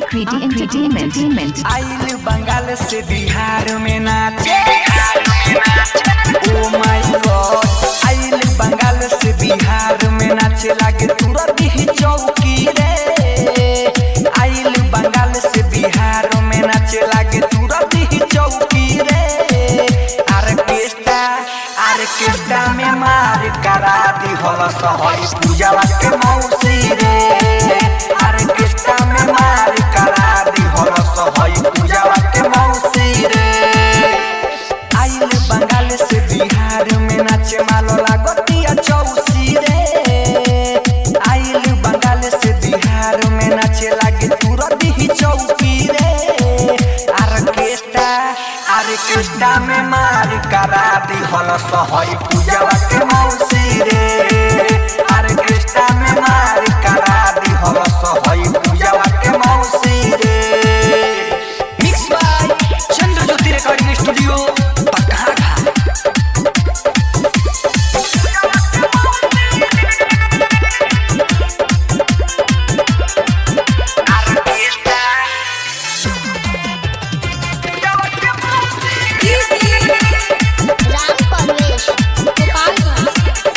Akriti Entertainment. आइल बंगाल से बिहार में नाचे ओ माय गॉड आइल बंगाल से बिहार में नाचे लागे तुरंत ही चौकी रे आइल बंगाल से बिहार में नाचे लागे तुरंत ही चौकी रे आर्केस्ट्रा आर्केस्ट्रा में मार करा दी हल सहई पूजा के मौसी रे आर्केस्ट्रा में मार करा दी हल सहई पूजा के मौसी रे आइल बंगाल से बिहार में नाचे मालो लागतिया चौसी रे आइल बंगाल से बिहार में नाचे लागे तुरंत ही चौकी रे आर्केस्ट्रा आर्केस्ट्रा में मार करा दी हल सहई पूजा के मौसी रे आर्केस्ट्रा में मार करा दी हल सहई पूजा के मौसी रे mix by Chandra Jyoti recording studio Pakaha Ram Parvesh Gopalganj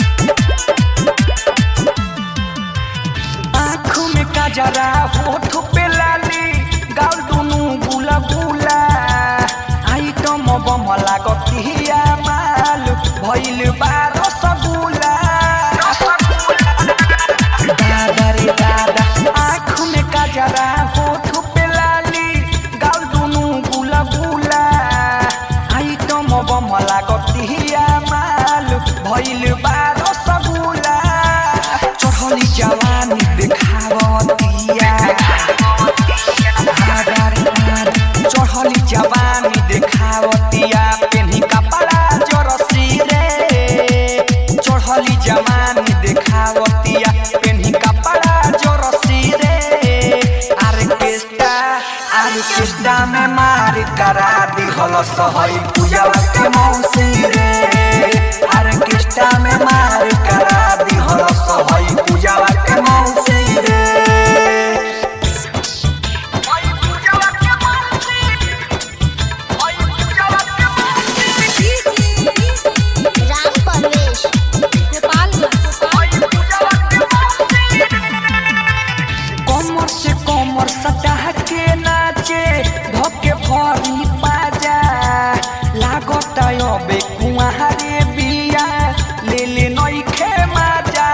आँखों में काजरा होठ पे लाली गाल दुनु गुला गुला आइटम बम लागतिया माल भइल बारो सगुला दादा रे दादा आँखों में काजरा होठ पे लाली गाल दुनु गुला गुला आइटम बम लागतिया माल भइल बारो सगुला चढ़ली जवानी देखावतिया आगार आगार चढ़ली जवानी देखावतिया पेन्ही कपड़ा जरसी रे चढ़ली जवानी देखावतिया पेन्ही कपड़ा जरसी रे आर्केस्ट्रा आर्केस्ट्रा में मार करा दी हल सहई पूजा के मौसी रे आर्केस्ट्रा में मार करा दी हल सहई पूजा के मौसी रे राम परवेश गोपालगंज कमर से कमर सटा के नाचे धके भरी पाजा लागत अबे कुआरे बिया ले ले नइखे माजा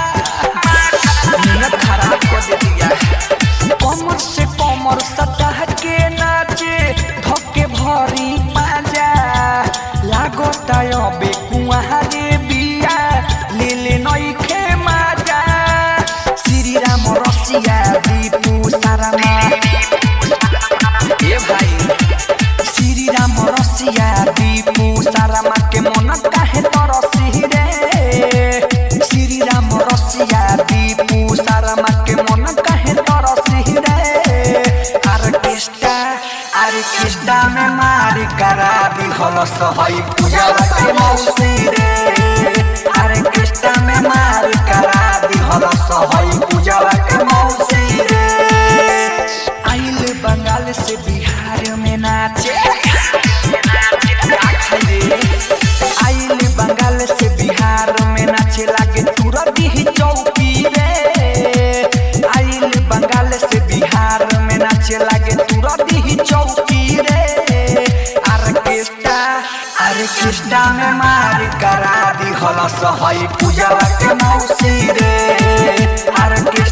नियत खराब कर दे दिया कमर से कमर सटा के नाचे धके भरी पाजा लागत अबे कुआरे बिया ले ले नइखे माजा श्री राम रसिया दीपू सारामा ए भाई श्री राम रसिया दीपू सारामा के मन काहे तरसी रे श्री राम रसिया दीपू सारामा के मन काहे तरसी रे आर्केस्ट्रा आर्केस्ट्रा में मार करा दी हल सहई पूजा के मौसी रे आर्केस्ट्रा में मार करा दी हल सहई पूजा के मौसी रे आइल बंगाल से बिहार में नाचे आइल बंगाल से बिहार में नाचे लागे तुरंत ही चौकी रे आइल बंगाल से बिहार में नाचे लागे तुरंत ही चौकी रे आर्केस्ट्रा आर्केस्ट्रा में मार करा दी हल सहई पूजा के मौसी रे आर्केस्ट्रा